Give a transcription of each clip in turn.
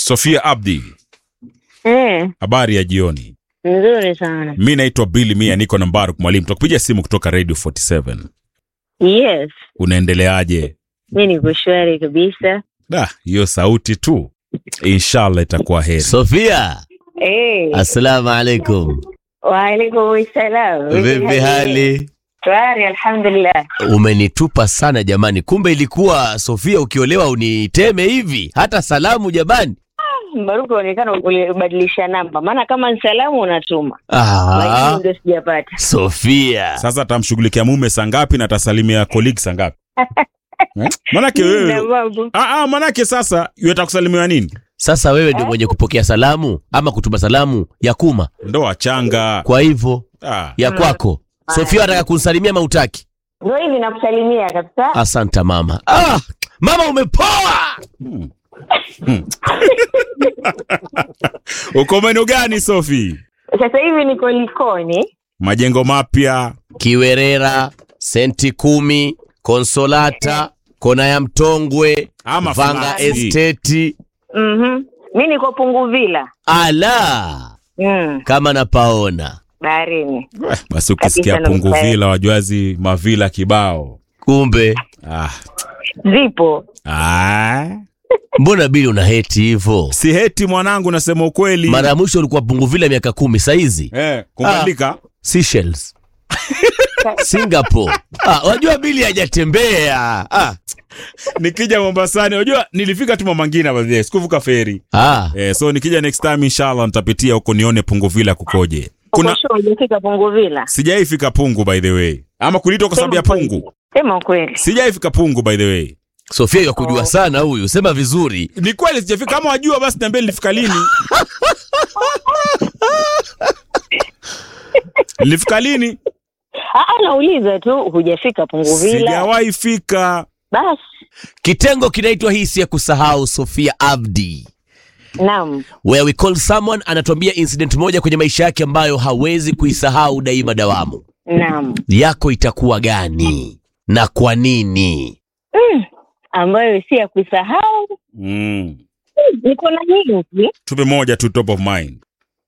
Sofia Abdi, Eh, habari ya jioni. nzuri sana. Mi naitwa Billy Mia, niko na Mbaruk Mwalimu, tukupigia simu kutoka Radio 47. Yes, Unaendeleaje? mi niko shwari kabisa. Da, hiyo sauti tu, inshallah itakuwa heri. Sofia, Eh, assalamu alaikum. waalaikum salam. Vipi hali? Shwari, alhamdulillah. Umenitupa sana jamani, kumbe ilikuwa Sofia ukiolewa uniteme hivi, hata salamu jamani. Mbaruku, onekana ulibadilisha namba, maana kama ni salamu unatuma, lakini Ah, ndio sijapata. Sofia Sasa atamshughulikia mume saa ngapi na atasalimia colleague saa ngapi? Eh? Manake Na wewe mambo. ah, ah, manake sasa yeta kusalimiwa nini? sasa wewe ndio mwenye kupokea salamu ama kutuma salamu ya kuma, Ndo wachanga kwa hivyo ah. ya kwako Sofia ataka kunsalimia mautaki. Ndio hivi nakusalimia kabisa. Asanta mama. Ah, mama umepoa. Uko maeneo gani Sofi? Sasa hivi niko Likoni. Majengo mapya Kiwerera, senti kumi, Konsolata, kona ya Mtongwe, ama Vanga flati? Esteti. Mhm. Mi niko Punguvila. Ala, Mm, kama napaona. baharini. Eh, Basi ukisikia Kabisa na Punguvila wajwazi mavila kibao. Kumbe Ah. Zipo. Ah. mbona bili una heti hivyo? Si heti mwanangu, nasema ukweli. Mara ya mwisho ulikuwa Punguvila miaka kumi, saizi eh, kumbandika Seychelles, Singapore. Ah, wajua bili hajatembea. Ah. nikija Mombasani, unajua nilifika tu Mama Ngina by the way, sikuvuka feri. Ah. Eh, so nikija next time inshallah nitapitia huko nione Punguvila kukoje. Kuna Kuna sure hujafika Punguvila. sijaifika Pungu by the way. Ama kulitwa kwa sababu ya Sema Pungu. Sema ukweli. Sijaifika Pungu by the way. Sofia yakujua sana huyu, sema vizuri. Ni kweli sijafika. Kama wajua basi niambie nilifika lini. nilifika lini? Ah, nauliza tu hujafika Punguvila. Sijawahi fika. Basi. Kitengo kinaitwa hisi ya kusahau. Sofia Abdi, Naam. where we call someone anatuambia incident moja kwenye maisha yake ambayo hawezi kuisahau daima dawamu. Naam. Yako itakuwa gani na kwa nini? Ambayo si ya kusahau. Mm. Niko na nyingi. Tupe moja tu top of mind.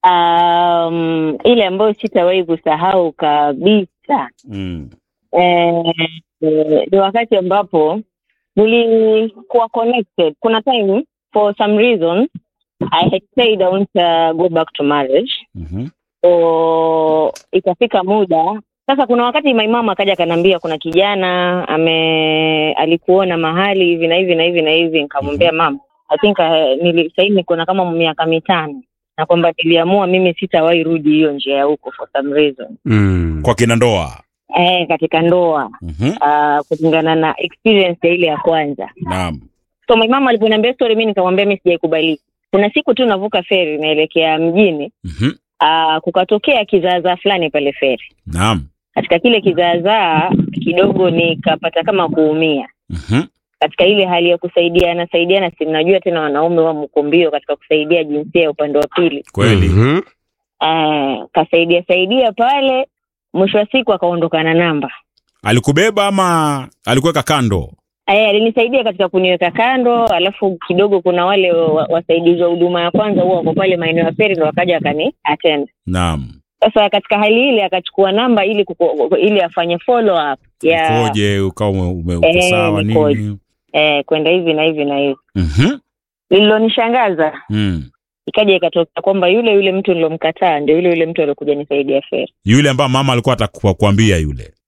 Um, ile ambayo sitawahi kusahau kabisa Mm. eh, eh, ni wakati ambapo nilikuwa connected. Kuna time for some reason I had said I want to go back to marriage. Mhm. So ikafika muda sasa, kuna wakati my mama akaja akaniambia kuna kijana ame alikuona mahali hivi na hivi na hivi na hivi, nikamwambia mama, I think uh, nili sahii niko na kama miaka mitano na kwamba niliamua mimi sitawahi rudi hiyo njia ya huko for some reason Mm. Kwa kina ndoa. eh, katika ndoa Mhm. uh, kulingana na experience ya ile ya kwanza. Naam. So my mama aliponiambia story, mimi nikamwambia mimi sijaikubali. Kuna siku tu navuka feri naelekea mjini, Mhm. uh, kukatokea kizaazaa fulani pale feri Naam. katika kile kizaazaa kidogo nikapata kama kuumia Mhm. katika ile hali ya kusaidiana saidiana, si mnajua tena wanaume wa mkombio katika kusaidia jinsia ya upande wa pili. Kweli. Mhm. Uh, kasaidia saidia pale, mwisho wa siku akaondoka na namba. Alikubeba ama alikuweka kando? Eh, alinisaidia katika kuniweka kando, alafu kidogo kuna wale wa- wasaidizi wa huduma ya kwanza huwa wako pale maeneo ya feri, ndo wakaja wakani attend. Naam. Sasa katika hali ile akachukua namba ili kuko, ili afanye follow up ya Ukoje ukawa ume, ume uko Eh, sawa nikoje. nini? eh, kwenda hivi na hivi na hivi. Mhm. Lililonishangaza Mm. ikaja ikatokea kwamba yule yule mtu nilomkataa ndio yule yule mtu aliokuja nisaidia feri. Yule ambaye mama alikuwa atakuambia yule.